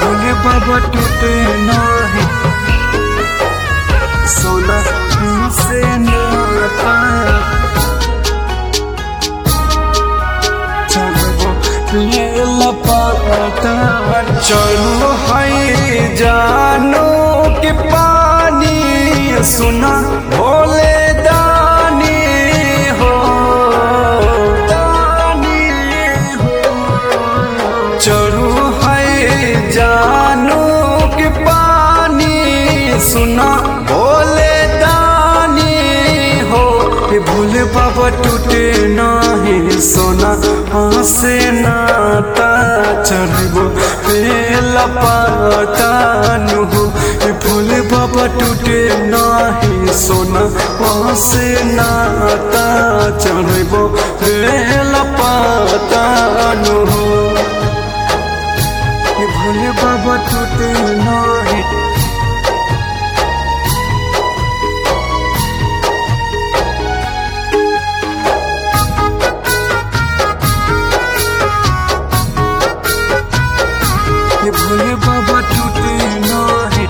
भोले बाबा टूटे नाही सोना से नाता चलो ये लपाता चलो है जानो के पानी सुना भोले दानी हो दानी हो चरू है जानो के पानी सुना भोले दानी हो ये भोले बाबा टूटे नाही सोना हंसे नाता चढ़बो पेला पातानु हो ये भोले बाबा टूटे नाही सोना हंसे नाता चढ़बो पेला पातानु हो ये भोले बाबा टूटे नाही ये भोले बाबा टूटे नाही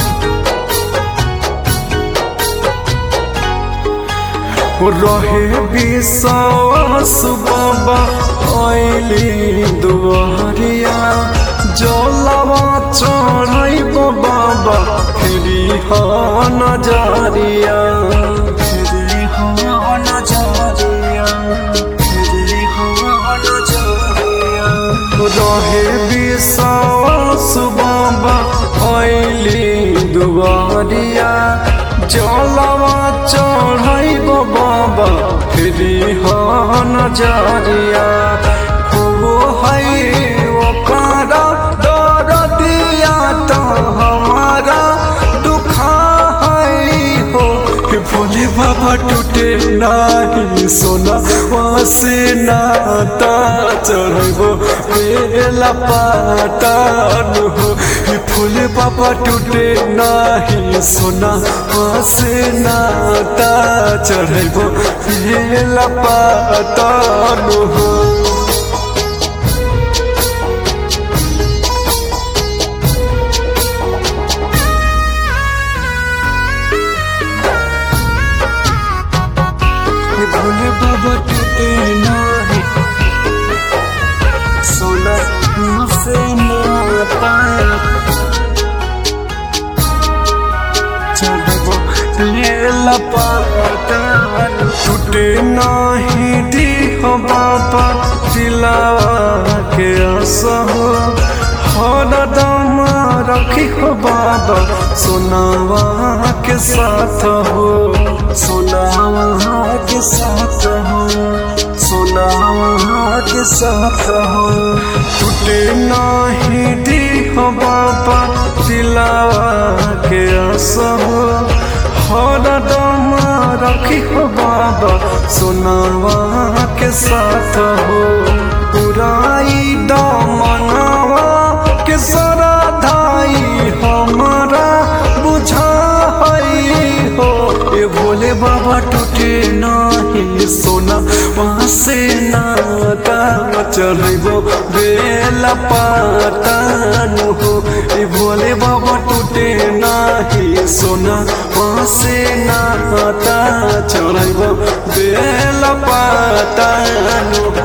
वो रहे विश्वास बाबा आइली दुआरिया जलवा चढ़ाइब बाबा फेरी हा नजरिया फेरी हा नजरिया फेरी हा नजरिया रहे विश्वास बाबा आइली दुआरिया जलवा चढ़ाइब बाबा फेरी हा नजरिया हो है ओकरा दर दिया तो हमारा दुखा है हो हे भोले बाबा टूटे नाही सोना वासे नाता चढ़बो बेला पातानु हो हे भोले बाबा टूटे नाही सोना वासे नाता चढ़बो बेला पातानु हो ये भोले बाबा टूटे नाही सोना मुझसे नाता चढ़बो ले लपाता टूटे नाही दी हो बाबा दिलावा के असहो हर दम रखी हो बाबा सोनावा के साथ हो सोनावा के साथ हो सोनावा के साथ हो टूटे नाही दी हो बाबा दिलावा के असहो हर दम रखी हो बाबा सोनावा के साथ हो पुराई दमनावा के सरा धाई हमारा बुझा है हो ये भोले बाबा टूटे नाही सोना वहाँ से नाता चढ़बो बेला पातानु हो ये भोले बाबा टूटे नाही सोना वहाँ से नाता चढ़बो बेला पातानु